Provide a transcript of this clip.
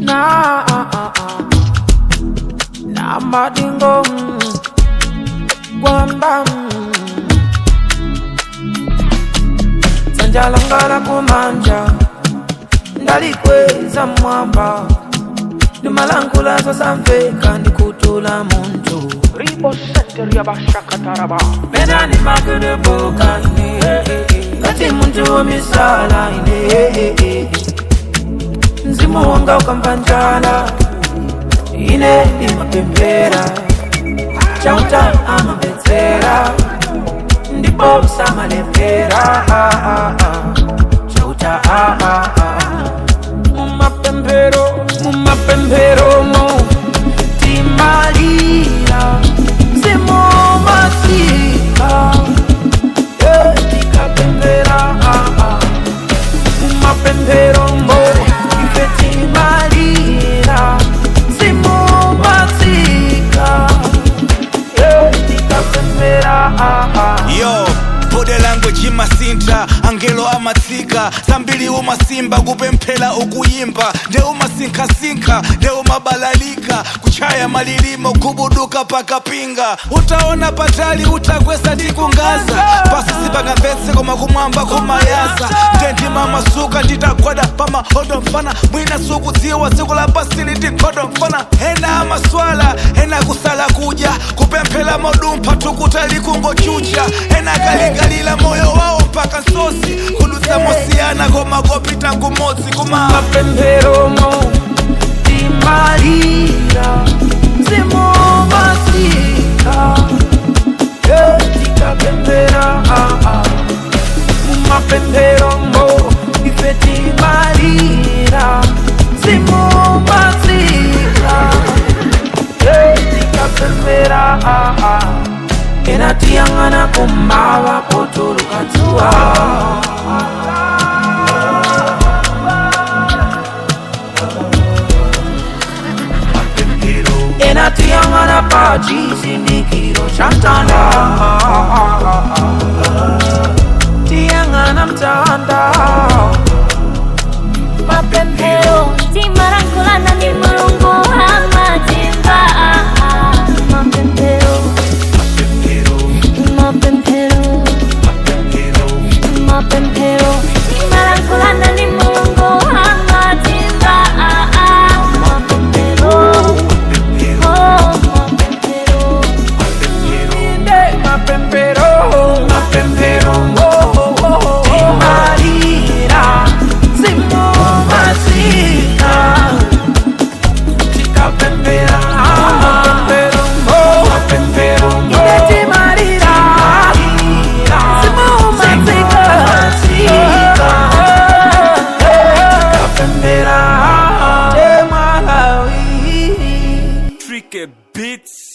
na na madingo kwamba sanjalangala kumanja ndalikweza mwamba ndimalangula samveka ndikutula muntu Ribo Center Yabashakataraba. menani makudubuka ine ngati muntu womisala ine mzimu wanga ukampanjala ine imapembera chauta amapedzera ndipo usamalembera chauta mumapembero mumapemberomo timalira mzimu masika tikapembera mumapemberomo ife timalira mzimu masika tikapembera yo bode language imasinta angelo amatsika zambiri umasimba kupemphera ukuyimba nde umasinkhasinkha nde umabalalika kuchaya malilimo kubuduka pakapinga utaona patali utakwesa ndi kungaza pasi sipangamvetse koma kumwamba kumayaza nde ndimamasuka nditagwada pamahodo mfana mwina sukudziwa tsiku la pasili ndikhodo mfana ena amaswala ena kusala kudya kupemphera modumpha tukuta likungochucha ena kalikalila moyo wawo mpaka nsosi kudutsa mosiyana koma kopita kumodzi kuma mapemberomo timalira mzimu masika tikapembera mumapemberomo ife timalira mzimu masika tikapembera enatiyang'ana kumava potulukatsuwa enatiyang'ana pa chisindikiro cha mtanda tiyang'ana mtanda mapemphero timalankhulana ndi mulungu amatimva mapemphero mapemphero mapemphero timalankhulana ndi mulungu amatimva mapemphero oh mapemphero inde mapempero mapempero timalira simu masika tikapembera mapempero mapempero inde timalira simu masika tikapembera temalawi Tricky beats